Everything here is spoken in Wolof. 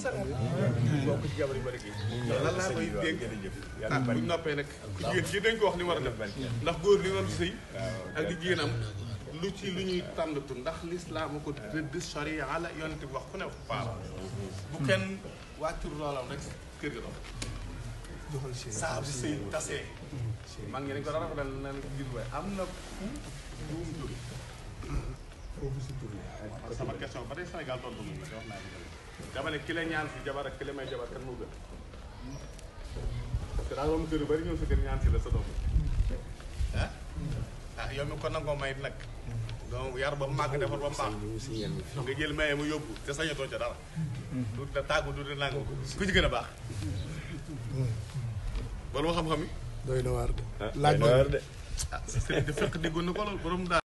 bokk ci jabar yu bari gi lan laa koy dégg ah buñ noppee nag ku jigéen ci dañ ko wax ni war a def ndax góor li war a sëy ak di jigéen am lu ci lu ñuy tànnatu ndax lislaam ko rëdd sharia la yonent bi wax ku ne faala bu kenn wàccur loolam rek kër ga dox saa bu sëy tasee mag ñi dañ ko dara dal na gis waaye am na fu buum jóge sama question ba tey Sénégal tontu moom la wax naa ko dama ne ki la ñaan si jabar ak ki la may jabar kan moo gën parce que daa doon kër yu bari ñëw sa kër ñaan si la sa doom ah ah yow mi ko nangoo may nag donc yar ba mu màgg defar ba mu baax nga jël maye mu yóbbu te sañatoo ca dara du da tàggu du da nangu ku ci gën a baax wala ma xam-xam yi doy na waar de laaj doy na waar de ah sëriñ de fekk déggoon na ko loolu borom daal